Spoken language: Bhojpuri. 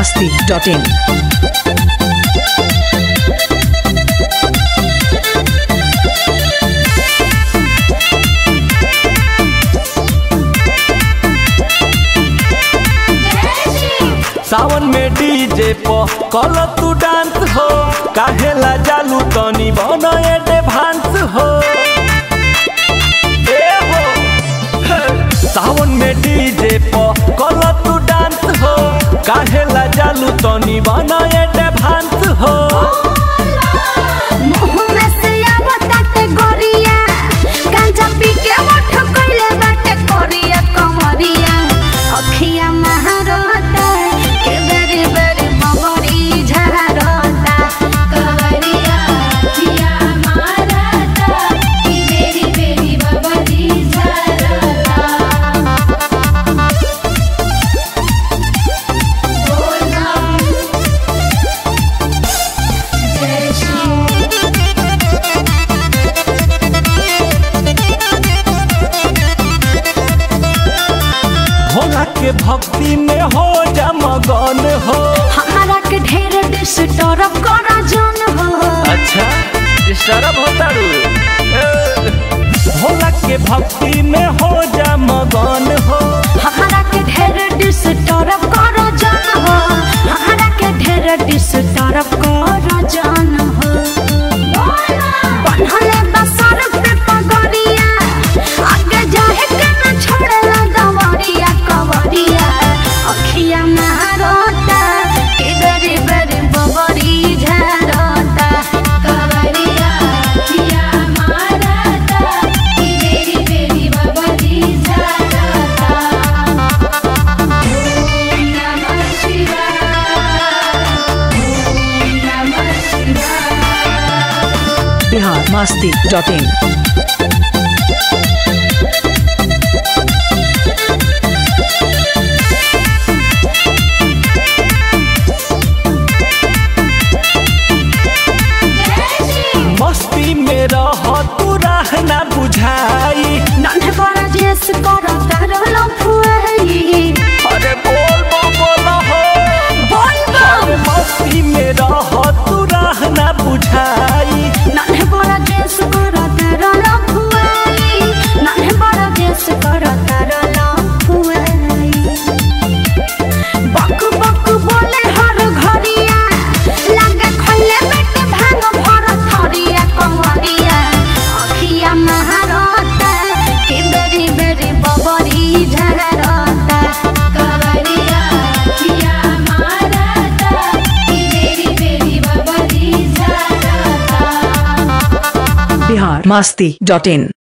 masti.in. सावन में डीजे प कल तू डांस हो काहेला जालू तनी बन एडवांस हो ए हो हे। सावन में डीजे प कल तू डांस हो काहेला जालू तनी बन एडवांस हो मुँह में से आवताटे गोरिया, गांजा पी के मोठ कइले बाटे कोरिया कमरिया। अखिया महारता, के बेरी बेरी बबरी झारता। कवरिया, अखिया महारता, के बेरी बेरी बबरी झारता। बोल बम, जय श्री भोला के भक्ति में हो जा मगन हो हमारा के ढेर डिस्टर्ब करा जन हो अच्छा डिस्टर्ब होता रू ए। भोला के भक्ति में हो जा मगन हो हमारा के ढेर डिस्टर्ब करा जन हो हमारा के ढेर डिस्टर्ब करा जन हो बनहले बसर पे पगड़िया आगे जाहे के न छोड़ेला दवरिया कवरिया अखिया मारता के बेरी बेरी बबरी झारता कवरिया अखिया मारता के बेरी बेरी बबरी झारता ओम नमः शिवाय ओम नमः शिवाय Bihar masti.in. मस्ती में रह तू रहना बुझाई नन्हे बड़ा जेस करा करलो फुआई अरे बोल बम बोल हो बोल अरे बम मस्ती में रह तू रहना बुझाई नन्हे बड़ा जेस करा करलो फुआई नन्हे बड़ा जेस करा करलो फुआई बक बक बोले हर घरिया लगे खइले बेटे भांग भर थरिया कमरिया अखिया महारता के बेरी बेरी बबरी झरता कवरिया अखिया महारता के बेरी बेरी बबरी झरता Bihar masti.in.